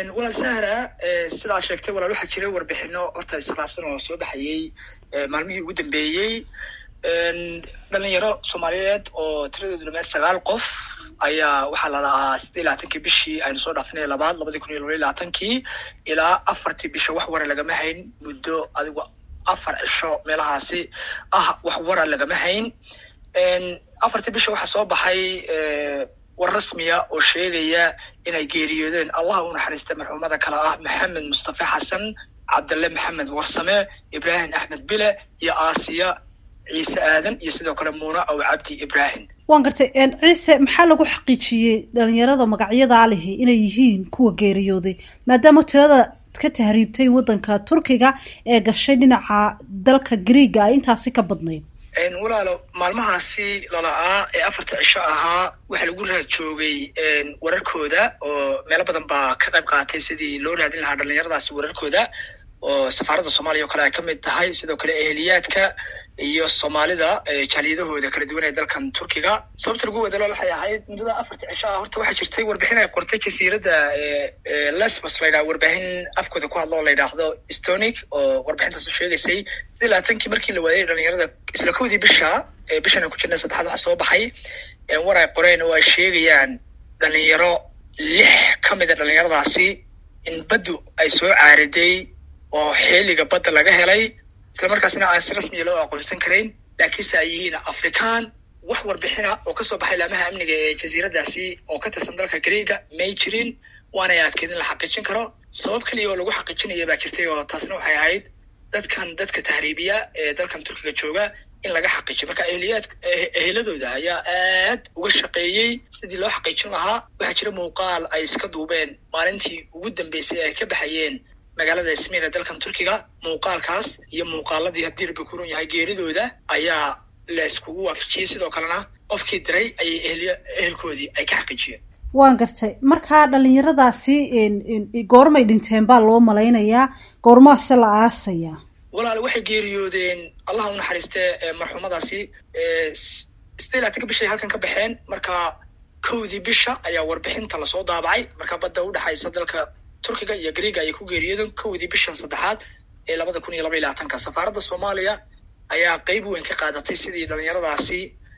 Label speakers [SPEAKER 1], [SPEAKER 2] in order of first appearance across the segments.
[SPEAKER 1] walaal sahra sidaad sheegtay walaal waxaa jiray warbixino horta iskhilaafsan oo soo baxayey maalmihii ugu dambeeyey dhalinyaro soomaaliyeed oo tiradoodu dhameed sagaal qof ayaa waxaa la lahaa siddeed iyo labaatankii bishii aynu soo dhaafinay labaad labadii kun iyo laba iyo labaatankii ilaa afartii bisha wax wara lagama hayn muddo adigu afar cisho meelahaasi ah wax wara lagama hayn afartii bisha waxaa soo baxay war rasmiya oo sheegaya inay geeriyoodeen allah u naxariista marxuumada kale ah maxamed mustafa xasan cabdalle maxamed warsame ibraahim axmed bile iyo aasiya ciise aadan iyo sidoo kale muuna aw cabdi ibraahim
[SPEAKER 2] waan gartay ciise maxaa lagu xaqiijiyey dhalinyarada magacyadaa lihi inay yihiin kuwa geeriyooday maadaama tirada ka tahriibtay waddanka turkiga ee gashay dhinaca dalka greega ay intaasi ka badnayd
[SPEAKER 1] walaalo maalmahaasi lala'aa ee afarta cisho ahaa waxaa lagu raad joogay wararkooda oo meelo badan baa ka qayb qaatay sidii loo raadin lahaa dhalinyaradaasi wararkooda oo safaaradda soomaaliya oo kale ay ka mid tahay sidoo kale eheliyaadka iyo soomaalida jaaliyadahooda kala duwan ee dalkan turkiga sababta lagu wadalo waxay ahayd muddada afarta cisho ah horta waxaa jirtay warbixin ay qortay jasiiradda lesbos la yidhaha warbaahin afkooda ku hadlo oo la yidhaahdo stonic oo warbixintaas u sheegaysay sidii labaatankii markii la waayay dhalinyarada isla kowdii bisha bishan aan ku jirnay saddexaad waxa soo baxay war ay qoreen oo ay sheegayaan dhalinyaro lix ka mida dhalinyaradaasi in baddu ay soo caariday oo xeeliga badda laga helay isla markaasna aan si rasmiya loo aqoonsan karayn laakiinse ay yihiin afrikaan wax warbixina oo kasoo baxay laamaha amniga ee jasiiradaasi oo ka tirsan dalka greega may jirin waanay adkeed in la xaqiijin karo sabab keliya oo lagu xaqiijinaya baa jirtay oo taasna waxay ahayd dadkan dadka tahriibiya ee dalkan turkiga jooga in laga xaqiijiyo marka eheliyaad eheladooda ayaa aad uga shaqeeyey sidii loo xaqiijin lahaa waxaa jira muuqaal ay iska duubeen maalintii ugu dambeysay ay ka baxayeen magaalada ismiin ee dalkan turkiga muuqaalkaas iyo muuqaaladii haddii rabbi kurun yahay geeridooda ayaa la iskugu waafajiyey sidoo kalena qofkii diray ayay eheliy ehelkoodii ay ka xaqiijiyeen
[SPEAKER 2] waan gartay markaa dhalinyaradaasi goormay dhinteen baa loo malaynayaa goormaase la aasayaa
[SPEAKER 1] walaal waxay geeriyoodeen allah u naxariiste marxuumadaasi sidee laatanka bishay halkan ka baxeen marka kowdii bisha ayaa warbixinta lasoo daabacay marka badda udhexaysa dalka turkiga iyo greega ayay ku geeriyoodeen kowdii bishan saddexaad ee labada kun iyo laba iyo labaatanka safaaradda soomaaliya ayaa qeyb weyn ka qaadatay sidii dhalinyaradaasi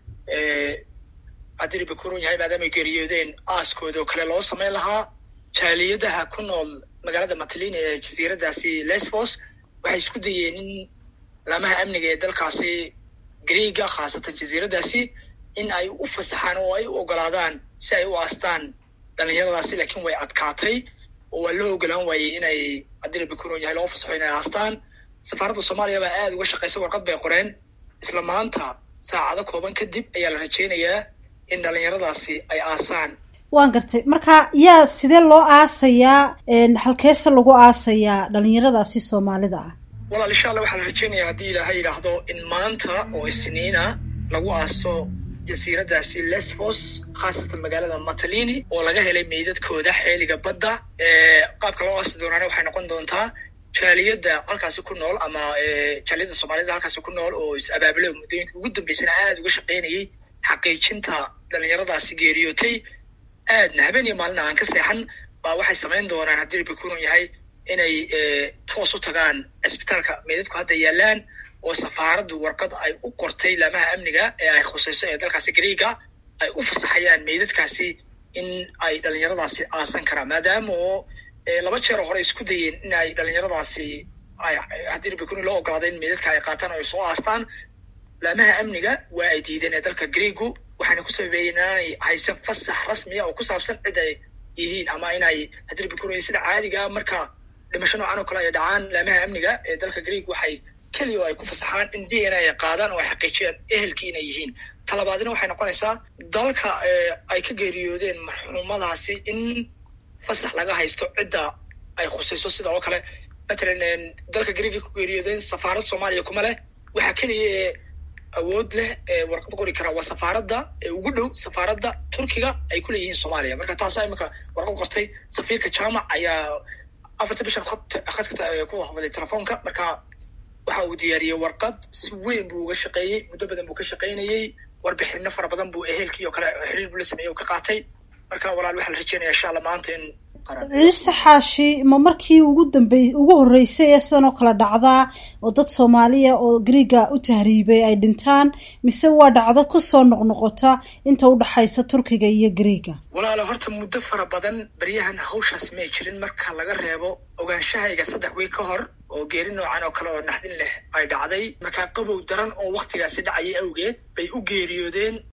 [SPEAKER 1] haddii rabbi kurun yahay maadaamay geeriyoodeen aaskooda oo kale loo samayn lahaa jaaliyadaha ku nool magaalada matlini ee jasiiradaasi lesbos waxay isku dayeen in laamaha amniga ee dalkaasi greega khaasatan jasiiradaasi in ay u fasaxaan oo ay u ogolaadaan si ay u aastaan dhalinyaradaasi laakiin way adkaatay oo waa loo ogolaan waayey inay haddii rabbi kurun yahay loo fasaxo inay aastaan safaaradda soomaaliya baa aada uga shaqaysay warqad bay qoreen isla maanta saacado kooban kadib ayaa la rajaynayaa in dhalinyaradaasi ay aasaan
[SPEAKER 2] waan gartay marka yaa sidee loo aasayaa halkeese lagu aasayaa dhalinyaradaasi soomaalida ah
[SPEAKER 1] walaal insha allah waxaa la rajaynayaa haddii ilaahay yidhaahdo in maanta oo isniina lagu aaso jasiiradaasi lesbos khaasatan magaalada matalini oo laga helay meydadkooda xeeliga badda qaabka loo aasi doonaana waxay noqon doontaa jaaliyadda halkaasi ku nool ama jaaliyadda soomaalida halkaasi ku nool oo is-abaabule muddooyinka ugu dambeysana aada uga shaqaynayay xaqiijinta dhalinyaradaasi geeriyootay aadna habeen iyo maalina aan ka seexan baa waxay samayn doonaan haddii rabbi kurun yahay inay toos u tagaan cisbitaalka meydadku hadda yaalaan oo safaaraddu warqad ay u qortay laamaha amniga ee ay khusayso ee dalkaasi greega ay u fasaxayaan meydadkaasi in ay dhalinyaradaasi aasan karaan maadaama oo laba jeer oo hore isku dayeen in ay dhalinyaradaasi ay haddii rabbi kurun loo ogolaaday in meydadka ay qaataan oo ay soo aastaan laamaha amniga waa ay diideen ee dalka greegu waxaana ku sababeeyeen inaanay haysan fasax rasmiya oo ku saabsan cid ay yihiin ama inay haddii rabbi kurun sida caadiga marka dhimasho noocan oo kale ay dhacaan laamaha amniga ee dalka greeg waxay keliya oo ay ku fasaxaan in d n a ay qaadaan oo ay xaqiijiyaan ehelkii inay yihiin talabaadina waxay noqonaysaa dalka ay ka geeriyoodeen marxuumadaasi in fasax laga haysto cidda ay khusayso sida oo kale matalan dalka greega ku geeriyoodeen safaarad soomaaliya kuma leh waxaa keliya ee awood leh ee warqad qori kara waa safaaradda ee ugu dhow safaaradda turkiga ay ku leeyihiin soomaaliya marka taasaa iminka warqad qortay safiirka jaamac ayaa afarta bishan khadka ku hadlay telefoonka marka waxa uu diyaariyey warqad si weyn buu uga shaqeeyey muddo badan buu ka shaqaynayey warbixino fara badan buu ehelkii oo kale xiriir buu la sameeyey oo ka qaatay marka walaal waxaa la rajeynaya insha allah maanta in qaran
[SPEAKER 2] ciise xaashi ma markii ugu dambey ugu horreysay ee sidan oo kale dhacdaa oo dad soomaaliya oo griiga u tahriibay ay dhintaan mise waa dhacdo kusoo noqnoqota inta udhexaysa turkiga iyo griiga
[SPEAKER 1] walaalo horta muddo fara badan beryahan hawshaas may jirin marka laga reebo ogaanshahayga saddex wiil ka hor oo geeri noocan oo kale oo naxdin leh ay dhacday markaa qabow daran oo waktigaasi dhacayay awgeed bay u geeriyoodeen